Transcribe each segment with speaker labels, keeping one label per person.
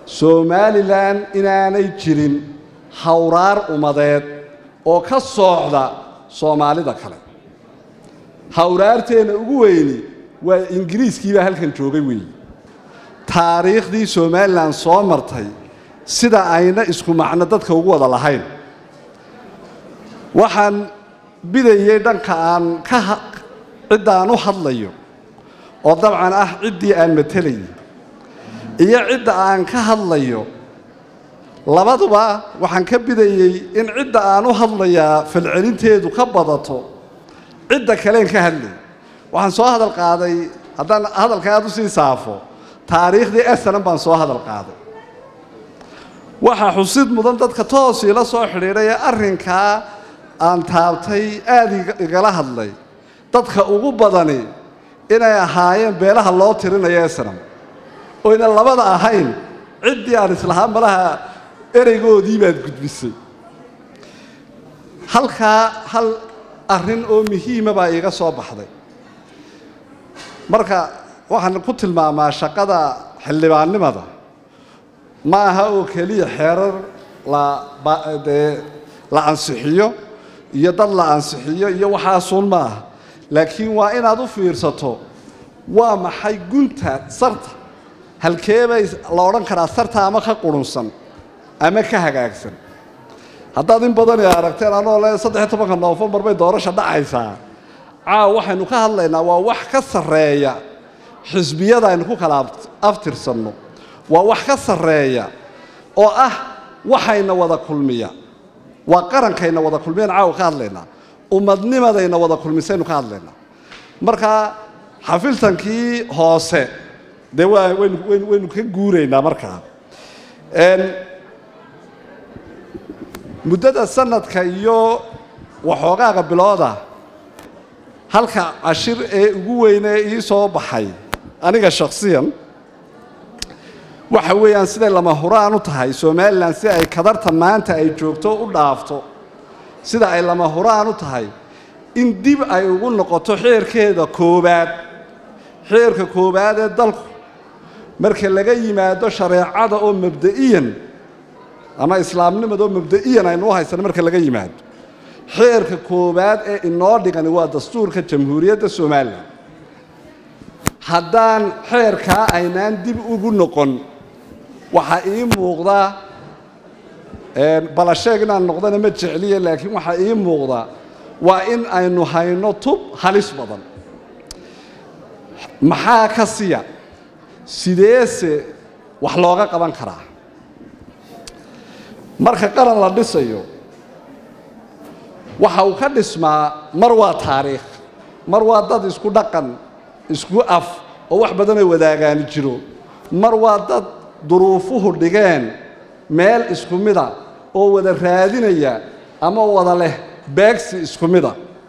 Speaker 1: somalilan inaanay jirin hawraar ummadeed oo ka soocda soomaalida kale hawraarteenna ugu weyni waa ingiriiskiibaa halkan joogay weeyi taariikhdii somalilan soo martay sida ayna isku macno dadka ugu wada lahayn waxaan bidayey dhanka aan ka cidda aan u hadlayo oo dabcan ah ciddii aan matelayay iyo cidda aan ka hadlayo labaduba waxaan ka bidayey in cidda aan u hadlayaa falcelinteedu ka badato cidda kaleen ka hadlay waxaan soo hadal qaaday haddaan hadalka aad u sii saafo taariikhdii esanan baan soo hadal qaaday waxaa xusid mudan dadka toosii la soo xidhiidhay ee arrinkaa aan taabtay aada igala hadlay dadka ugu badani inay ahaayeen beelaha loo tirinayo esanam oyna labada ahayn ciddii aan islahaa malaha ereygoodii baad gudbisay halkaa hal arrin oo muhiima baa iiga soo baxday marka waxaan ku tilmaamaa shaqada xildhibaannimada ma aha oo keliya xeerar ladee la ansixiyo iyo dad la ansixiyo iyo waxaasuun ma aha laakiin waa inaad u fiirsato waa maxay gunta sarta halkeebay la odhan karaa sarta ama ka qurunsan ama ka hagaagsan haddaad in badani aragteen anoo le saddexiy tobanka noofembar bay doorasha dhacaysaa caaw waxaynu ka hadlaynaa waa wax ka sarreeya xisbiyada aynu ku kala aftirsanno waa wax ka sarreeya oo ah waxayna wada kulmiya waa qarankayna wada kulmiyaan caawa ka hadlaynaa ummadnimadayna wada kulmisaynu ka hadlaynaa marka xafiltankii hoose dee waa waynu waynu waynu ka guuraynaa markaa muddada sanadka iyo waxoogaaga bilooda halka cashir ee ugu weynee ii soo baxay aniga shakhsiyan waxa weeyaan siday lama huraan u tahay somalilan si ay kadarta maanta ay joogto u dhaafto sida ay lama huraan u tahay in dib ay ugu noqoto xeerkeeda koowaad xeerka koowaad ee dalku marka laga yimaado shareecada oo mabda'iyan ama islaamnimada oo mabda'iyan aynu u haysano marka laga yimaado xeerka koowaad ee inoo dhigani waa dastuurka jamhuuriyadda somalilan haddaan xeerkaa aynaan dib ugu noqon waxaa ii muuqda balasheeg inaan noqdana ma jecliya laakiin waxaa ii muuqda waa in aynu hayno tub halis badan maxaa ka siya sideese wax looga qaban karaa marka qaran la dhisayo waxa uu ka dhismaa mar waa taariikh mar waa dad isku dhaqan isku af oo wax badan ay wadaagaani jiro mar waa dad duruufuhu dhigeen meel isku mida oo wada raadinaya ama wada leh beegsi isku mida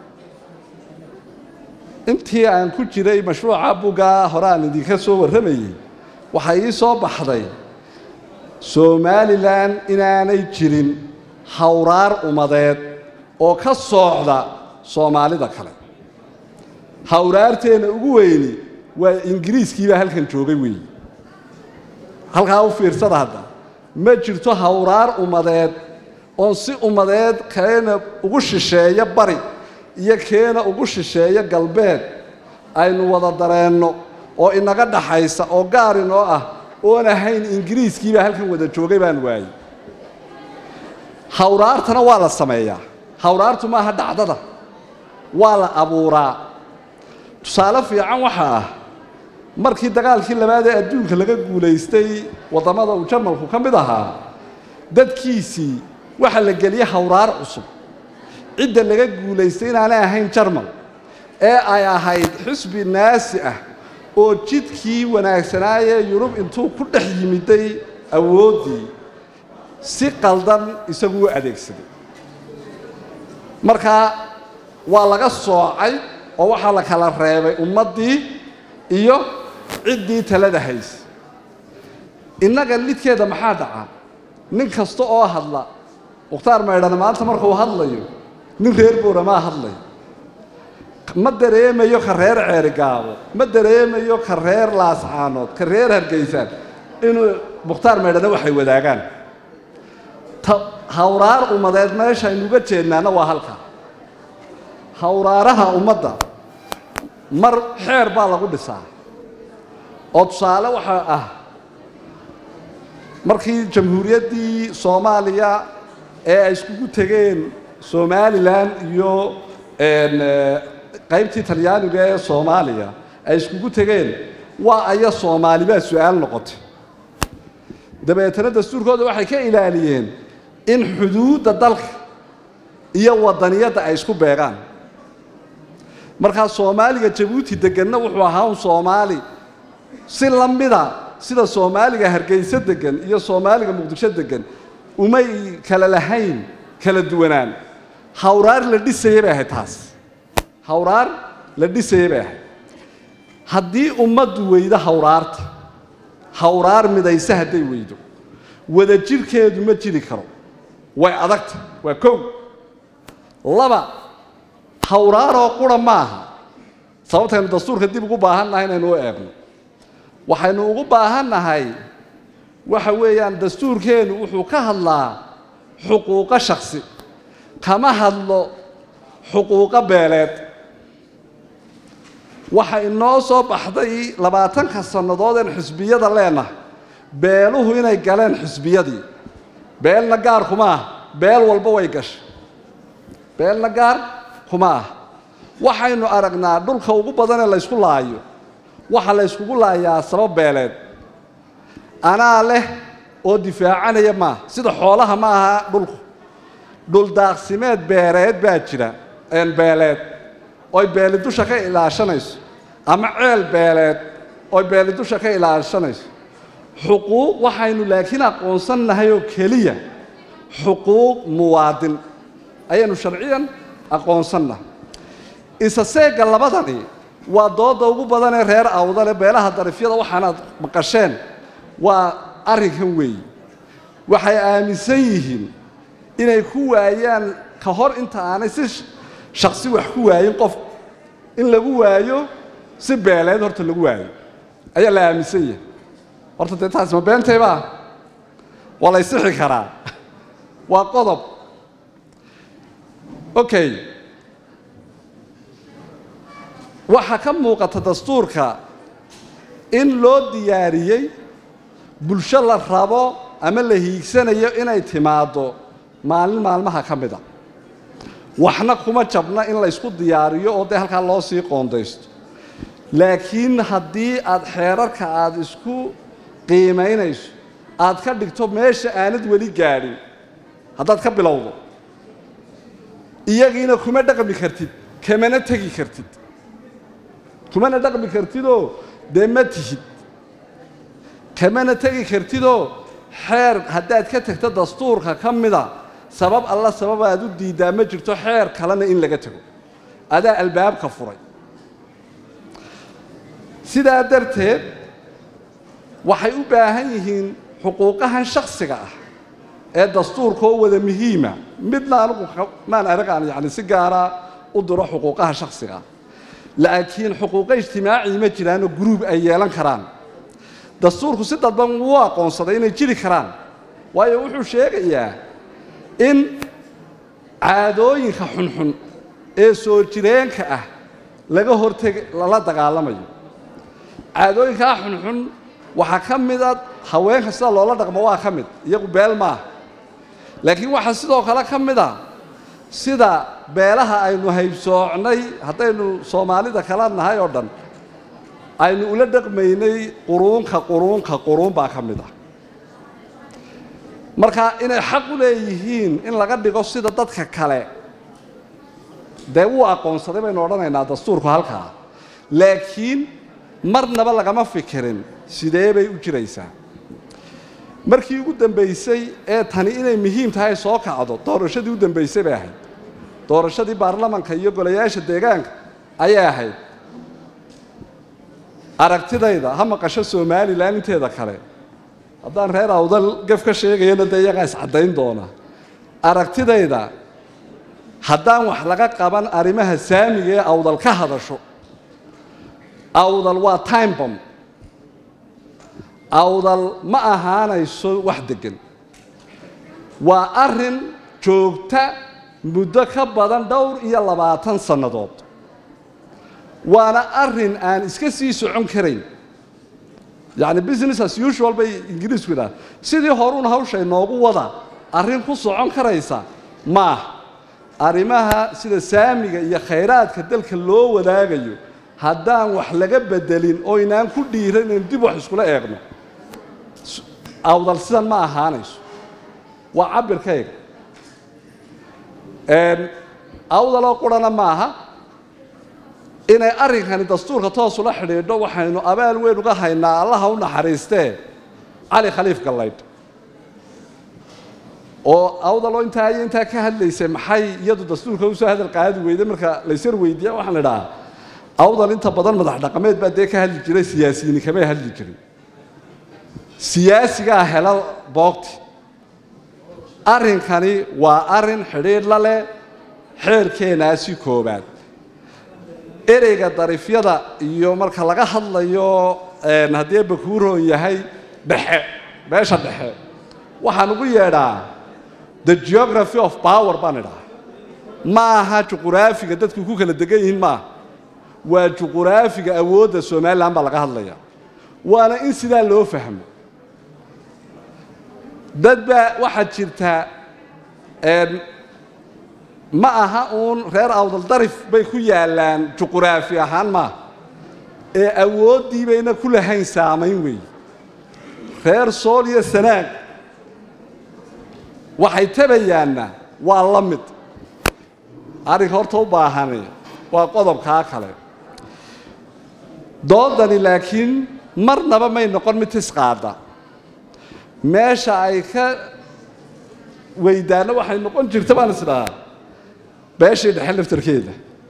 Speaker 1: intii aan ku jiray mashruuca buggaa hore aan idinka soo warramayey waxaa ii soo baxday somalilan inaanay jirin hawraar ummadeed oo ka soocda soomaalida kale hawraarteenna ugu weyni waa ingiriiskiibaa halkan joogay weeyi halkaa u fiirsada hadda ma jirto hawraar ummadeed oon si ummadeed keena ugu shisheeyo bari iyo keena ugu shisheeyo galbeed aynu wada dareenno oo inaga dhaxaysa oo gaar inoo ah oon ahayn ingiriiskiibaa halkan wada joogay baan waayey hawraartana waa la sameeyaa hawraartu maaha dhacdada waa la abuuraa tusaale fiican waxaa ah markii dagaalkii labaad ee adduunka laga guulaystay waddamada uu jarmalku ka mid ahaa dadkiisii waxaa la geliyey hawraar cusub cidda laga guulaystay inaanay ahayn jarmal ee ay ahayd xisbi naasi ah oo jidkii wanaagsanaayee yurub intuu ku dhex yimiday awooddii si qaldan isagu u adeegsaday markaa waa laga soocay oo waxaa la kala reebay ummaddii iyo ciddii talada haysa innaga lidkeeda maxaa dhaca nin kasta oo hadla mukhtaar maydhane maanta markuu hadlayo nin reer booramaa hadlayo ma dareemayo ka reer ceerigaabo ma dareemayo ka reer laascaanood ka reer hargeysaan inuu mukhtaar meydhana waxay wadaagaan hawraar ummadeed meeshaynu uga jeednaana waa halka hawraaraha ummadda mar xeer baa lagu dhisaa oo tusaale waxaa ah markii jamhuuriyaddii soomaaliya ee ay iskugu tegeen somalilan iyo qaybtii talyaaniga ee soomaaliya ay iskugu tegeen waa aya soomaali baa su-aal noqotay dabeetana dastuurkooda waxay ka ilaaliyeen in xuduudda dalka iyo wadaniyadda ay isku beegaan markaa soomaaliga jabuuti deganna wuxuu ahaa un soomaali si la mida sida soomaaliga hargeyso degan iyo soomaaliga muqdisho degan umay kala lahayn kala duwanaan hawraar la dhisayay bay ahayd taas hawraar la dhisayay bay ahayd haddii ummaddu weydo hawraarta hawraar midayse hadday weydo wadajirkeedu ma jiri karo way adagta waa kow laba hawraaroo qura maaha sababtaynu dastuurka dib ugu baahan nahay inaynu u eegno waxaynu ugu baahan nahay waxa weeyaan dastuurkeennu wuxuu ka hadlaa xuquuqo shaksi kama hadlo xuquuqo beeleed waxa inoo soo baxday labaatanka sannadood een xisbiyada leenahay beeluhu inay galeen xisbiyadii beelna gaar kuma ah beel walba way gashay beelna gaar kuma ah waxaynu aragnaa dhulka ugu badanee laysku laayo waxa la yskugu laayaa sabab beeleed anaa leh oo difaacanaya maaha sida xoolaha ma aha dhulku dhuldaaqsimeed beereed baa jira beeleed oy beeli dusha ka ilaashanayso ama ceel beeleed oy beeli dusha ka ilaashanayso xuquuq waxaynu laakiin aqoonsannahay oo keliya xuquuq muwaadin ayaynu sharciyan aqoonsannahay isa seegga labadani waa dooda ugu badanee reer awdale beelaha darifyada waxaanaad maqasheen waa arrinkan weeyi waxay aaminsan yihiin inay ku waayaan ka hor inta aanay si shaksi wax ku waayin qof in lagu waayo si beeleed horta lagu waayo ayaa la aaminsan yahay horta dee taasi ma beentaybaa waa la ysixi karaa waa qodob okay waxaa ka muuqata dastuurka in loo diyaariyey bulsho la rabo ama la hiigsanayo inay timaaddo maalin maalmaha ka mid a waxna kuma jabna in la ysku diyaariyo oo dee halkaa loo sii qoondaysto laakiin haddii aad xeerarka aada isku qiimaynayso aad ka dhigto meesha aanad weli gaadhin haddaad ka bilowdo iyagiina kuma dhaqmi kartid kamana tegi kartid kumana dhaqmi kartidoo dee ma tihid kamana tegi kartidoo xeer haddaad ka tagto dastuurka ka mida sabab alla sabab aad u diiddaa ma jirto xeer kalena in laga tago adaa albaabka furay sidaa darteed waxay u baahan yihiin xuquuqahan shaksiga ah ee dastuurka oo wada muhiima midna anigu maan aragaan yani si gaara u diro xuquuqaha shaksiga ah laakiin xuquuqo ijtimaaci ma jiraanoo guruub ay yeelan karaan dastuurku si dadban wuu aqoonsaday inay jiri karaan waayo wuxuu sheegayaa in caadooyinka xunxun ee soo jireenka ah laga horteg lala dagaalamayo caadooyinkaa xunxun waxaa ka mida haweenka sida loola dhaqmo waa ka mid iyagu beel maaha laakiin waxaa sidoo kale ka mid a sida beelaha aynu haybsoocnay haddaynu soomaalida kala nahay oo dhan aynu ula dhaqmaynay quruunka quruunka quruun baa ka mid ah marka inay xaq u leeyihiin in laga dhigo sida dadka kale dee wuu aqoonsaday baynu odhanaynaa dastuurku halkaa laakiin marnaba lagama fikirin sidee bay u jiraysaa markii ugu dambaysay ee tani inay muhiim tahay soo kacdo doorashadii u dambaysay bay ahayd doorashadii baarlamanka iyo golayaasha deegaanka ayay ahayd aragtidayda ha maqasho somalilan inteeda kale haddaan reer awdal gaf ka sheegayana dee iyagaa iscaddayn doona aragtidayda haddaan wax laga qaban arrimaha saamiga ee awdal ka hadasho awdal waa time bomb awdal ma ahaanayso wax deggan waa arrin joogta muddo ka badan dhowr iyo labaatan sannadood waana arrin aan iska sii socon karayn yacni business as usual bay ingiriisku yidhaha sidii horuun hawsha inoogu wada arrin ku socon karaysa maaha arrimaha sida saamiga iyo khayraadka dalka loo wadaagayo haddaan wax laga bedelin oo inaan ku dhiiran in dib wax iskula eegno awdal sidan ma ahaanayso waa cabirkayga awdaloo qurana maaha inay arrinkani dastuurka toosula xidhiidho waxaynu abaal weyn uga haynaa allaha u naxariistee cali khaliif gallaydh oo awdaloo intaa iyo intaa ka hadlaysay maxay iyadu dastuurka usoo hadal qaadi weyday marka laysar weydiiya waxaan idhahaa awdal inta badan madax dhaqameed baa dee ka hadli jiray siyaasiyiini kamay hadli jirin siyaasigaa hela boogti arrinkani waa arrin xidhiidh la leh xeerkeenaasi koobaad ereyga darifyada iyo marka laga hadlayo haddii bakuuroon yahay dhexe meesha dhexe waxaan ugu yeedhaa the geography of power baan idhaha ma aha juquraafiga dadku ku kala degan yihiin maaha waa juquraafiga awoodda somalilan baa laga hadlaya waana in sidaa loo fahmo dad baa waxaad jirtaa ma aha uun reer awdal darif bay ku yaallaan juquraafi ahaan maaha ee awooddii bayna ku lahayn saamayn weeye reer sool iyo sanaag waxay tabayaanna waa la mid arrinka horta u baahani waa qodobkaa kale doodani laakiin marnaba may noqon mid tisqaada meesha ay ka weydaanna waxay noqon jirta baan isdhahaa beeshii dhexe laftarkeeda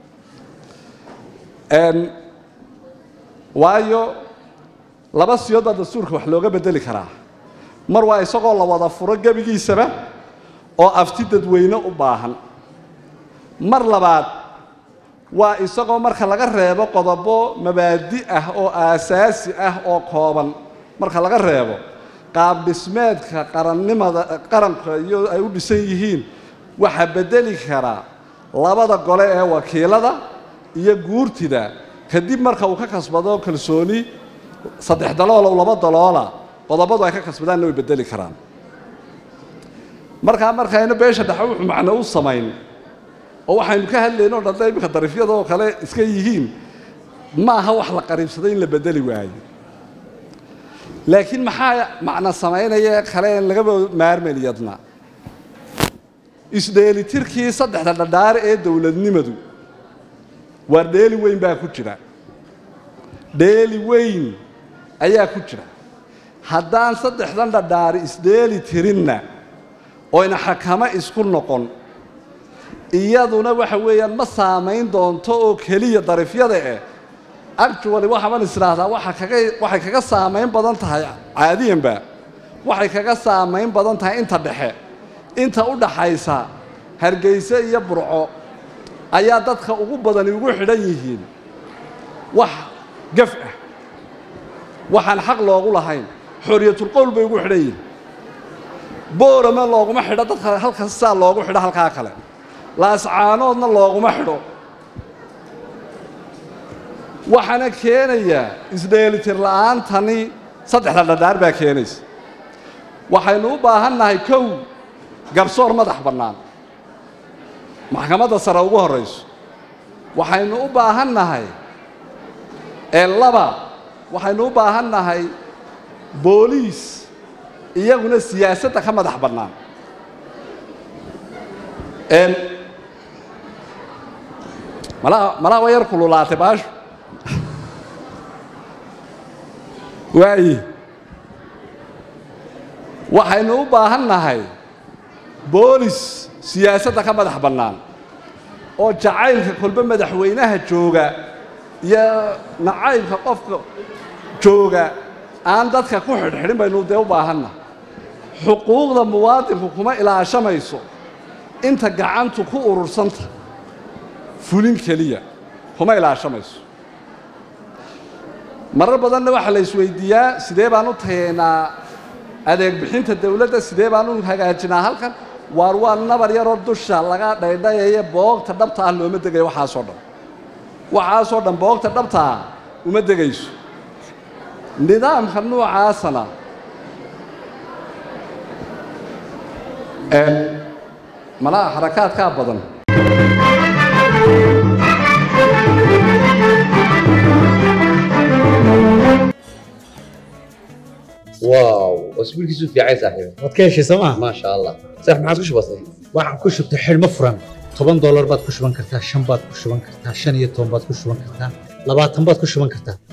Speaker 1: waayo laba siyood baa dastuurka wax looga bedeli karaa mar waa isagoo la wada furo gebigiisaba oo afti dadweyne u baahan mar labaad waa isagoo marka laga reebo qodobo mabaadi ah oo aasaasi ah oo kooban marka laga reebo qaab dhismeedka qarannimada qaranka iyo ay u dhisan yihiin waxaa bedeli karaa labada gole ee wakiilada iyo guurtida kadib marka uu ka kasbado kalsooni saddex daloola laba daloola qodobadu ay ka kasbadaanna way bedeli karaan markaa markayna beesha dhexe wuxuu macno u samayn oo waxaynu ka hadlayno o dhan iminka darifyada oo kale iska yihiin ma aha wax la qariibsaday in la bedeli waayo laakiin maxaa macno samaynaya kale en lagaba maarmeliyadna isdheelitirkii saddexda dhadhaare ee dowladnimadu waa dheeli weyn baa ku jira dheeli weyn ayaa ku jira haddaan saddexdan dhadhaari isdheeli tirinna oyna xakamo isku noqon iyaduna waxa weeyaan ma saamayn doonto oo keliya darifyada eh actually waxaban isdhaahdaa waa kaga waxay kaga saamayn badan tahay caadiyanba waxay kaga saamayn badan tahay inta dhexe inta u dhaxaysa hargeyse iyo burco ayaa dadka ugu badani ugu xidhan yihiin wax gaf ah waxaan xaq loogu lahayn xoriyatulqowl bay ugu xidhan yihiin boorame looguma xidho dadka halkas saa loogu xidho halkaa kale laascaanoodna looguma xidho waxaana keenayaa isdheelitir la'aantani saddexda dhadhaar baa keenaysa waxaynu u baahan nahay kow garsoor madax bannaan maxkamadda sare ugu horrayso waxaynu u baahan nahay ee laba waxaynu u baahan nahay booliis iyaguna siyaasadda ka madax bannaan malaha malaha waa yar kululaatay baashu waayi waxaynu u baahan nahay boolis siyaasadda ka madax bannaan oo jacaylka kolbe madaxweynaha jooga iyo nacaybka qofka jooga aan dadka ku xidhxidhin baynu dee u baahannahay xuquuqda muwaadinku kuma ilaashamayso inta gacantu ku urursanta fulin keliya kuma ilaashamayso marar badanna waxaa la isweydiiyaa sidee baan u tageynaa adeeg bixinta dawladda sidee baan u hagaajinaa halkan waar waa nabar yaroo dusha laga dhaydhayaye boogta dhabta ah looma degayo waxaasoo dhan waxaasoo dhan boogta dhabta ah uma degayso nidaamka noocaasana malaha xarakaadkaa badan
Speaker 2: واو اسبوعك في عايز صاحبي
Speaker 3: waad ka heshay sooma
Speaker 2: ما شاء الله صح ما عادش بسيط
Speaker 3: waxaan ku shubtay xidhmo furan toban doolar baad ku shuban kartaa shan baad ku shuban kartaa shan iyo toban baad ku shuban kartaa labaatan baad ku shuban kartaa